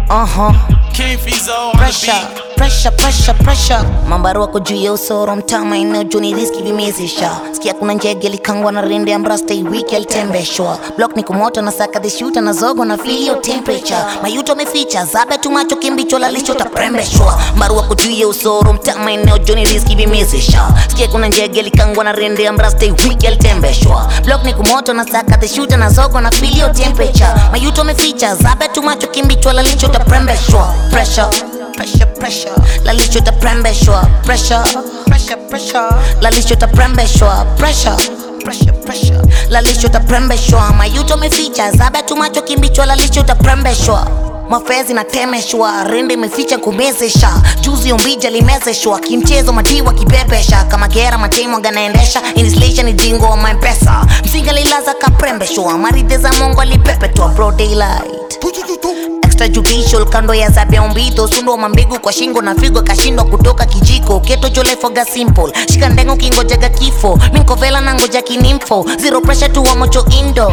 Uh-huh. King Fizo on the Pressure, beat. pressure, pressure, pressure. Mambaru wako juu ya usoro mtama eneo juni riski vimezesha sikia kuna njege likangwa na rende ya mrasta hii wiki alitembeshwa block ni kumoto na saka the shooter na zogo na feel your temperature mayuto meficha zabe tu macho kimbicho lalisho taprembeshwa mbaru wako juu ya usoro mtama eneo juni riski vimezesha sikia kuna njege likangwa na rende ya mrasta hii wiki alitembeshwa block ni kumoto na saka the shooter na zogo na feel your temperature mayuto meficha zabe tu macho kimbicho lalisho taprembeshwa pressure pressure pressure lalisho taprembeshwa pressure pressure pressure lalisho taprembeshwa pressure pressure pressure lalisho taprembeshwa mayuto meficha zabe tu macho kimbichwa lalisho taprembeshwa mafezi na temeshwa rende imeficha kumezesha juzi umbija limezeshwa kimchezo madiwa kibebesha kama gera matemo ganaendesha inislisha ni jingo wa mampesa msinga lilaza kaprembeshwa maridhe za mongo alipepetwa bro daylight extrajudicial kando ya zabia umbito sundo mambigu kwa shingo na figo kashindwa kutoka kijiko keto jolefoga simple shika ndengo kingojaga kifo minkovela na ngoja kinimfo zero pressure tu wa mocho indo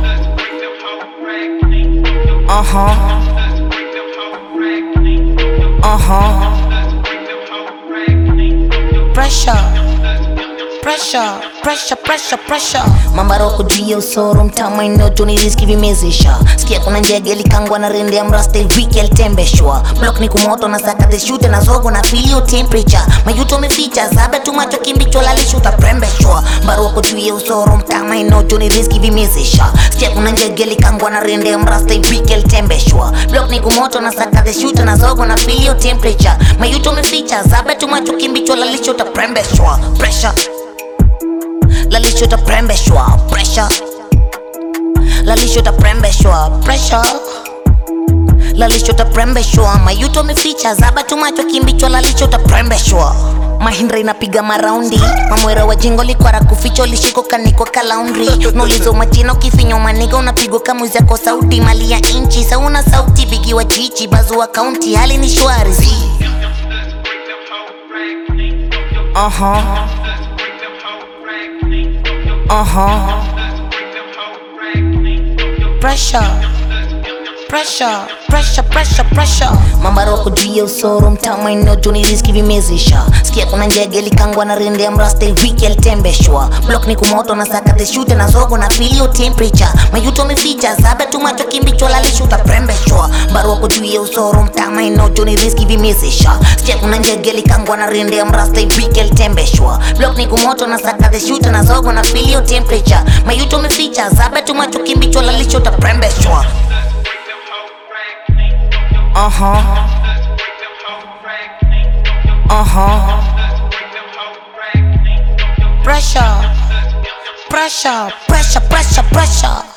uh-huh. Uh-huh. Pressure pressure pressure pressure pressure mambaroko juu ya usoro mtama inotoni riski vimezesha sikia kuna njege likangwa na rende ya mrasta wiki alitembeshwa block ni kumoto na saka the shooter na zogo na filio temperature mayuto meficha zabe tu macho kimbicho lalisho utaprembeshwa mbaroko juu ya usoro mtama inotoni riski vimezesha sikia kuna njege likangwa na rende ya mrasta wiki alitembeshwa block ni kumoto na saka the shooter na zogo na filio temperature mayuto meficha zabe tu macho kimbicho lalisho utaprembeshwa pressure lalisho taprembeshwa pressure lalisho taprembeshwa pressure lalisho taprembeshwa mayuto meficha zaba tu macho kimbichwa lalisho taprembeshwa mahindra inapiga maraundi mamwera wa jingo likwara kuficho lishiko kaniko kalaundri nulizo majino kifinyo maniga unapigwa kamuzi yako sauti mali ya inchi sauna sauti bigiwa chichi bazua kaunti hali ni shwari uh-huh. Uh-huh. Pressure. Pressure, pressure, pressure, pressure. Mambaroko juu ya usoro mtama eneo juni riski vimezesha sikia kuna njege likangwa na rende ya mrasta wiki alitembeshwa block ni kumoto na saka the shooter na zogo na filio temperature mayuto meficha zabe tu macho kimbicho lalisho utaprembeshwa mbaroko juu ya usoro mtama eneo juni riski vimezesha sikia kuna njege likangwa na rende ya mrasta wiki alitembeshwa block ni kumoto na saka the shooter na zogo na filio temperature mayuto meficha zabe tu macho kimbicho lalisho utaprembeshwa Uh-huh. Uh-huh. Pressure. Pressure, pressure, pressure, pressure.